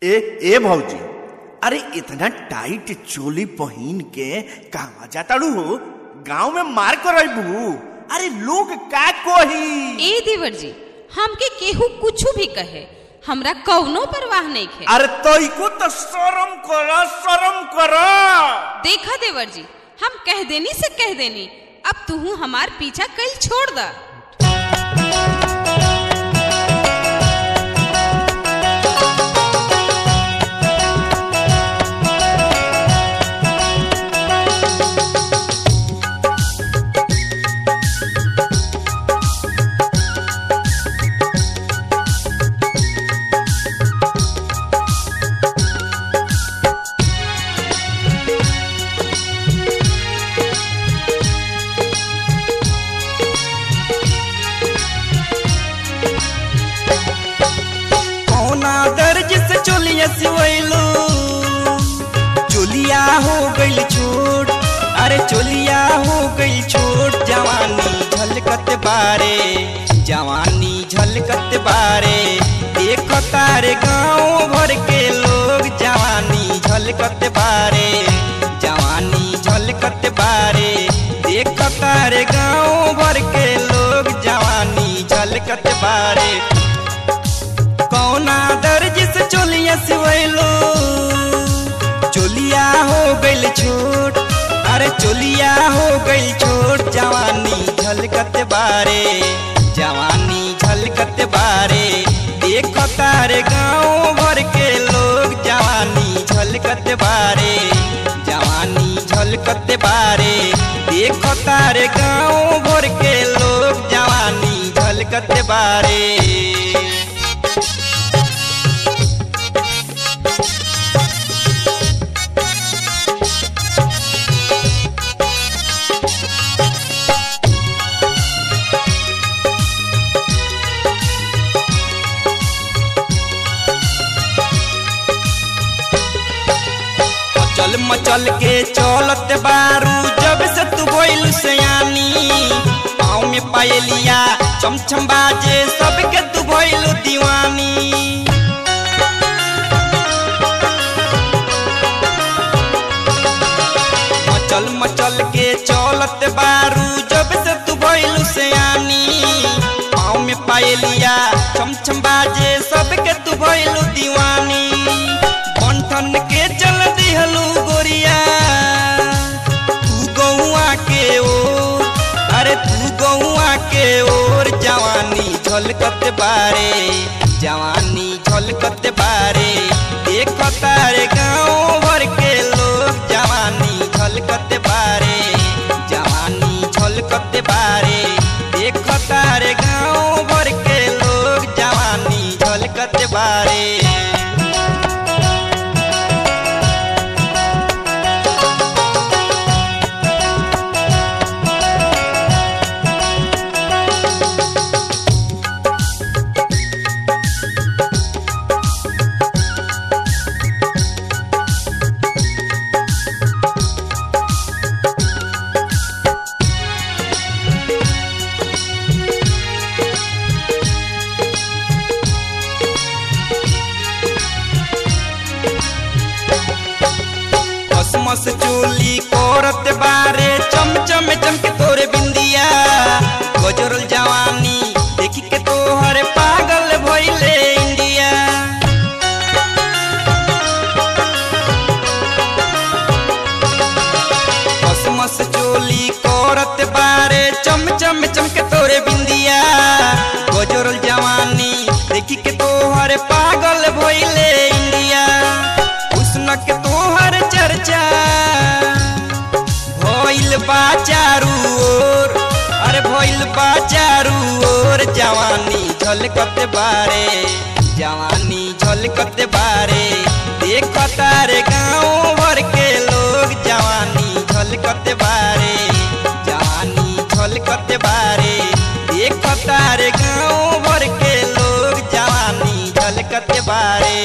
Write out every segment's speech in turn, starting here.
ए ए भौजी अरे इतना टाइट चोली पहन के कहवा जाताड़ू हो गांव में मार कर बू अरे लोग का कोही ए देवर जी हमके केहू कुछ भी कहे हमरा कौनो परवाह नहीं है अरे तोइको तो शर्म करो शर्म करो देखा देवर जी हम कह देनी से कह देनी अब तू हमार पीछा कल छोड़ दा कौना दर्ज से चोलिया सिवैलू चोलिया हो गइल छोट अरे चोलिया हो गइल छोट जवानी झलकत बारे जवानी झलकत बारे देख तारे गाँव भर के लोग जवानी झलकत बारे जवानी झलकत बारे देख तारे गाँव भर के लोग जवानी झलकत बारे कौना दर्ज से चोलिया सिवैलो चोलिया हो गइल छोट अरे चोलिया हो गइल छोट जवानी झलकत बारे जवानी झलकत बारे देख तारे गाँव भर के लोग जवानी झलकत बारे जवानी झलकत बारे देख तारे गाँव भर के लोग जवानी झलकत बारे मचल मचल के चलत बारू जब से तू बोल सयानी पाँव में पायलिया चमचम बाजे सबके तू भइल दीवानी मचल मचल के चलत बारू जब से तू भइल सयानी पाँव में पायलिया चमचम बाजे सबके तू भइल दीवानी बंठन के चल दिहलू गोरिया तू गौआ के ओर अरे तू गौआ के ओर जवानी झलकत बारे जवानी झलकत बारे देख तारे गाँव भर के लोग जवानी झलकत बारे जवानी झलकत बारे देख तारे गाँव भर के लोग जवानी झलकत बारे कसमस चोली कोरत बारे चमचम चमके तोरे बिंदिया गजरल जवानी देखी के तोहर पागल भइले इंडिया कसमस चोली कोरत बारे चमचम चमके तोरे बिंदिया गजरल जवानी देखी के तोहर पागल भइले इंडिया हुस्न के तोहर चर्चा भइल बा चारू ओर अरे भइल बा चारू ओर जवानी झलकत बारे जवानी झलकत बारे देख तारे गाँव भर के लोग जवानी झलकत बारे जवानी झलकत बारे देख तारे गाँव भर के लोग जवानी झलकत बारे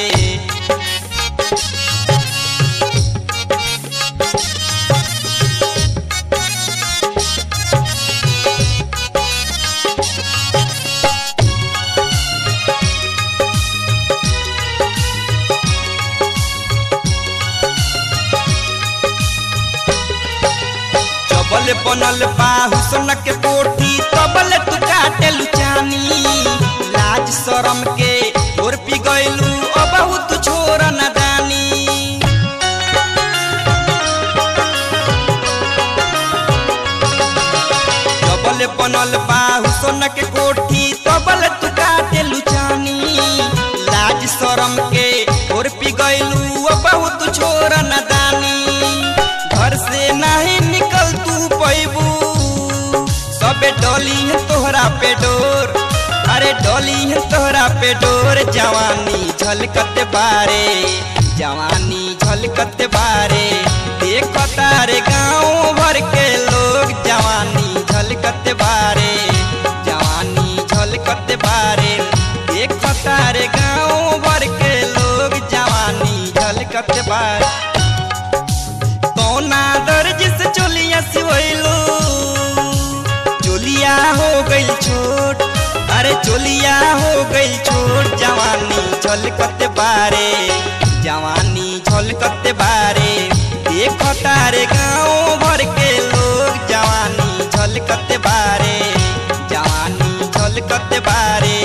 जबल बनल बा हुसन के कोठी तबल तू काटे लुचानी लाज शरम के तोर पी गइलू ओ बहुत छोर नदानी जबल बनल बा हुसन के कोठी तबल तू काटे लुचानी लाज शरम के तोर पी गइलू ओ बहुत छोर नदानी घर से नहीं निकल तू पैबू सबे डोली है तोहरा पे डोर अरे डोली है तोहरा पे डोर जवानी झलकत बारे जवानी झलकत बारे देख तारे गाँव भर के लोग जवानी झलकत बारे जवानी झलकत बारे देख तारे गाँव भर के लोग जवानी झलकत बारे कौना दर्ज से चोलिया सिवैलो चोलिया हो गइल छोट अरे चोलिया हो गइल छोट जवानी झलकत बारे जवानी झलकत बारे देख तारे गाँव भर के लोग जवानी झलकत बारे जवानी झलकत बारे